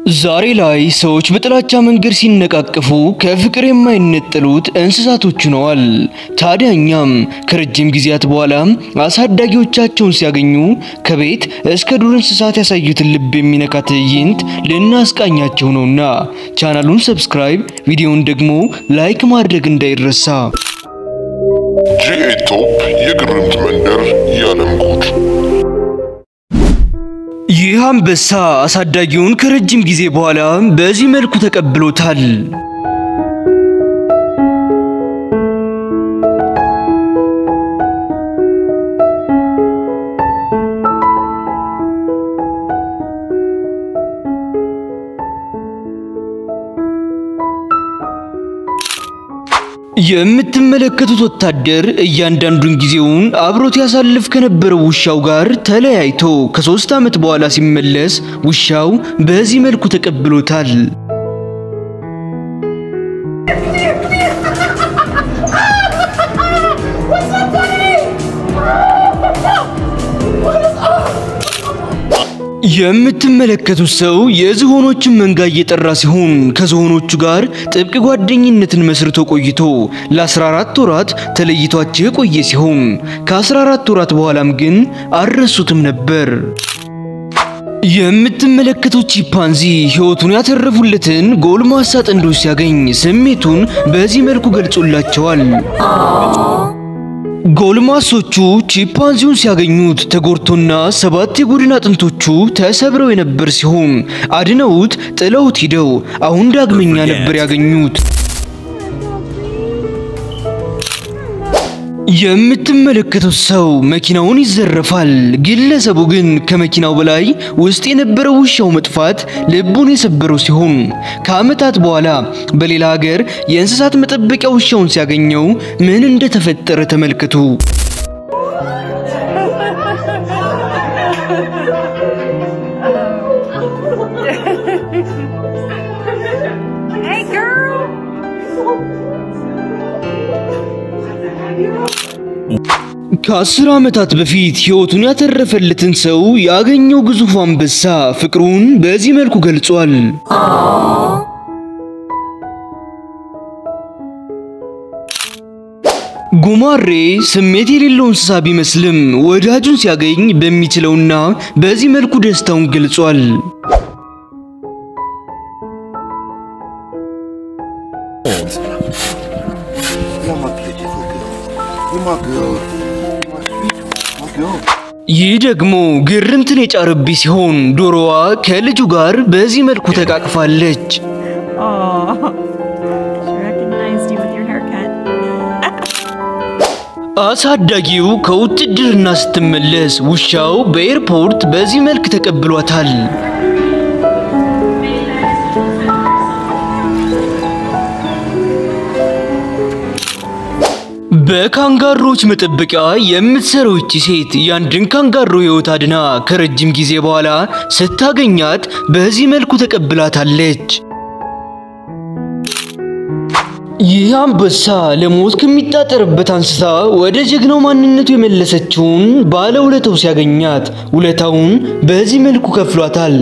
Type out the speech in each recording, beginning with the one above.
ዛሬ ላይ ሰዎች በጥላቻ መንገድ ሲነቃቀፉ ከፍቅር የማይነጠሉት እንስሳቶች ሆነዋል። ታዲያ እኛም ከረጅም ጊዜያት በኋላ አሳዳጊዎቻቸውን ሲያገኙ ከቤት እስከ ዱር እንስሳት ያሳዩትን ልብ የሚነካ ትዕይንት ልናስቃኛቸው ነውና ቻናሉን ሰብስክራይብ፣ ቪዲዮውን ደግሞ ላይክ ማድረግ እንዳይረሳ። ጂኤ ቶፕ የግርምት መንደር የዓለም ጉድ ይህ አንበሳ አሳዳጊውን ከረጅም ጊዜ በኋላ በዚህ መልኩ ተቀብሎታል። የምትመለከቱት ወታደር እያንዳንዱን ጊዜውን አብሮት ያሳልፍ ከነበረው ውሻው ጋር ተለያይቶ ከሶስት ዓመት በኋላ ሲመለስ ውሻው በዚህ መልኩ ተቀብሎታል። የምትመለከቱት ሰው የዝሆኖችን መንጋ እየጠራ ሲሆን ከዝሆኖቹ ጋር ጥብቅ ጓደኝነትን መስርቶ ቆይቶ ለ14 ወራት ተለይቷቸው የቆየ ሲሆን ከ14 ወራት በኋላም ግን አልረሱትም ነበር። የምትመለከቱት ቺምፓንዚ ሕይወቱን ያተረፉለትን ጎልማሳ ጥንዶች ሲያገኝ ስሜቱን በዚህ መልኩ ገልጾላቸዋል። ጎልማሶቹ ቺምፓንዚውን ሲያገኙት ተጎድቶና ሰባት የጎድን አጥንቶቹ ተሰብረው የነበር ሲሆን አድነውት ጥለውት ሂደው አሁን ዳግመኛ ነበር ያገኙት። የምትመለከቱት ሰው መኪናውን ይዘረፋል። ግለሰቡ ግን ከመኪናው በላይ ውስጥ የነበረው ውሻው መጥፋት ልቡን የሰበረው ሲሆን ከዓመታት በኋላ በሌላ ሀገር የእንስሳት መጠበቂያ ውሻውን ሲያገኘው ምን እንደተፈጠረ ተመልከቱ። Hey, girl. ከአስር ዓመታት በፊት ሕይወቱን ያተረፈለትን ሰው ያገኘው ግዙፍ አንበሳ ፍቅሩን በዚህ መልኩ ገልጿል። ጉማሬ ስሜት የሌለው እንስሳ ቢመስልም ወዳጁን ሲያገኝ በሚችለውና በዚህ መልኩ ደስታውን ገልጿል። You're my beautiful girl. You're my girl. My sweet, my girl. ይህ ደግሞ ግርምትን የጫረብኝ ሲሆን ዶሮዋ ከልጁ ጋር በዚህ መልኩ ተቃቅፋለች። Aw. She recognized you with your haircut. አሳዳጊው ከውትድርና ስትመለስ ውሻው በኤርፖርት በዚህ መልክ ተቀብሏታል። በካንጋሮች መጠበቂያ የምትሰራው ይቺ ሴት የአንድን ካንጋሮ ሕይወት አድና ከረጅም ጊዜ በኋላ ስታገኛት በዚህ መልኩ ተቀብላታለች። ይህ አንበሳ ለሞት ከሚጣጠርበት አንስታ ወደ ጀግናው ማንነቱ የመለሰችውን ባለ ውለታው ሲያገኛት ውለታውን በዚህ መልኩ ከፍሏታል።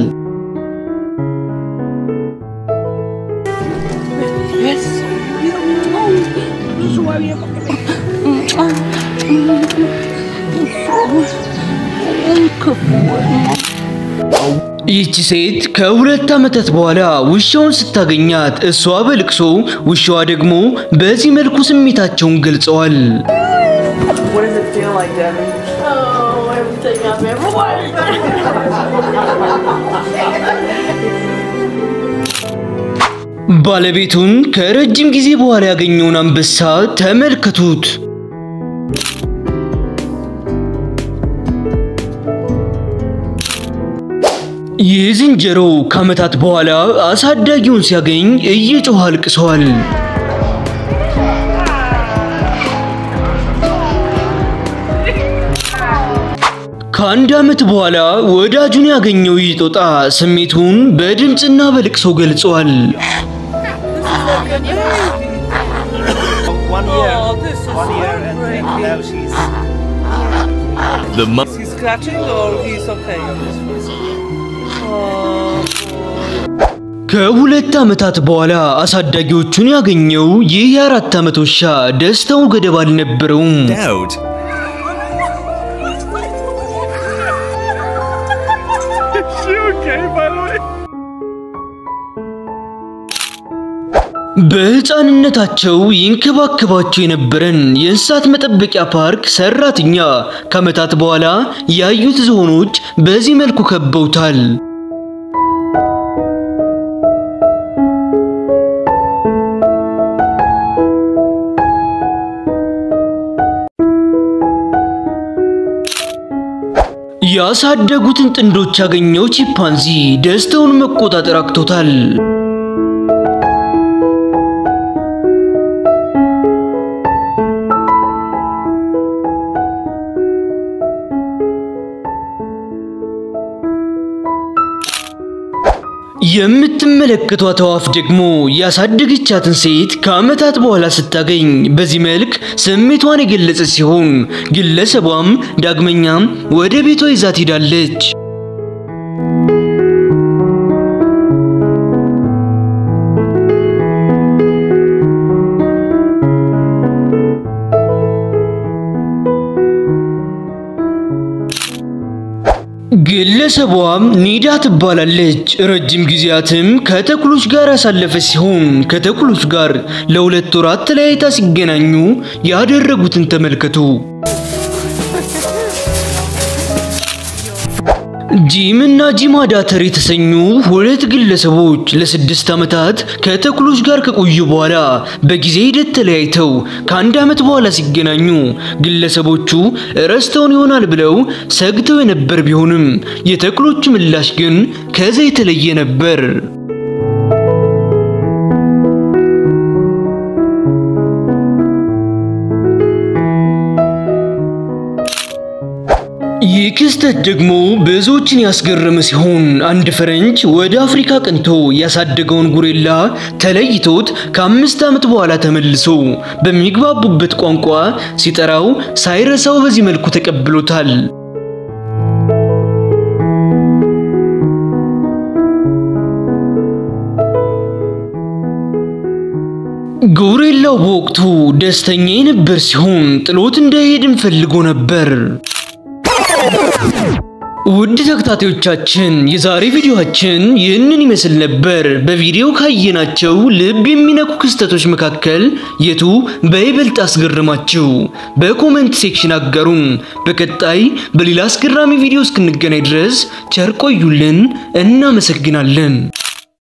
ይህቺ ሴት ከሁለት ዓመታት በኋላ ውሻውን ስታገኛት እሷ በልቅሶ ውሻዋ ደግሞ በዚህ መልኩ ስሜታቸውን ገልጸዋል። What does it feel like, Devin? Oh, everything I've ever wanted. ባለቤቱን ከረጅም ጊዜ በኋላ ያገኘውን አንበሳ ተመልከቱት። ይህ ዝንጀሮ ከዓመታት በኋላ አሳዳጊውን ሲያገኝ እየጮኸ አልቅሰዋል። ከአንድ ዓመት በኋላ ወዳጁን ያገኘው ይህ ጦጣ ስሜቱን በድምፅና በልቅሶ ገልጿል። One year. Oh, this is one year and heartbreaking. now she's The mo- He's scratching or he's okay? Oh, boy. ከሁለት ዓመታት በኋላ አሳዳጊዎቹን ያገኘው ይህ የአራት ዓመት ውሻ ደስታው ገደብ አልነበረውም። Doubt. በሕፃንነታቸው ይንከባከባቸው የነበረን የእንስሳት መጠበቂያ ፓርክ ሰራተኛ ከዓመታት በኋላ ያዩት ዝሆኖች በዚህ መልኩ ከበውታል። ያሳደጉትን ጥንዶች ያገኘው ቺምፓንዚ ደስታውን መቆጣጠር አቅቶታል። የምትመለከቷት አዕዋፍ ደግሞ ያሳደገቻትን ሴት ከዓመታት በኋላ ስታገኝ በዚህ መልክ ስሜቷን የገለጸ ሲሆን ግለሰቧም ዳግመኛም ወደ ቤቷ ይዛት ሄዳለች። ግለሰቧም ኒዳ ትባላለች። ረጅም ጊዜያትም ከተኩሎች ጋር ያሳለፈች ሲሆን ከተኩሎች ጋር ለሁለት ወራት ተለያይታ ሲገናኙ ያደረጉትን ተመልከቱ። ጂም እና ጂማ ዳተር የተሰኙ ሁለት ግለሰቦች ለስድስት ዓመታት ከተኩሎች ጋር ከቆዩ በኋላ በጊዜ ሂደት ተለያይተው ከአንድ ዓመት በኋላ ሲገናኙ ግለሰቦቹ ረስተውን ይሆናል ብለው ሰግተው የነበር ቢሆንም የተኩሎቹ ምላሽ ግን ከዛ የተለየ ነበር። ይህ ክስተት ደግሞ ብዙዎችን ያስገረመ ሲሆን አንድ ፈረንጅ ወደ አፍሪካ ቅንቶ ያሳደገውን ጉሬላ ተለይቶት ከአምስት ዓመት በኋላ ተመልሶ በሚግባቡበት ቋንቋ ሲጠራው ሳይረሳው በዚህ መልኩ ተቀብሎታል። ጎሬላው በወቅቱ ደስተኛ የነበር ሲሆን ጥሎት እንዳይሄድም ፈልጎ ነበር። ውድ ተከታታዮቻችን የዛሬ ቪዲዮአችን ይህንን ይመስል ነበር። በቪዲዮ ካየናቸው ልብ የሚነኩ ክስተቶች መካከል የቱ በይበልጥ አስገረማችሁ? በኮሜንት ሴክሽን አጋሩን። በቀጣይ በሌላ አስገራሚ ቪዲዮ እስክንገናኝ ድረስ ቸር ቆዩልን። እናመሰግናለን።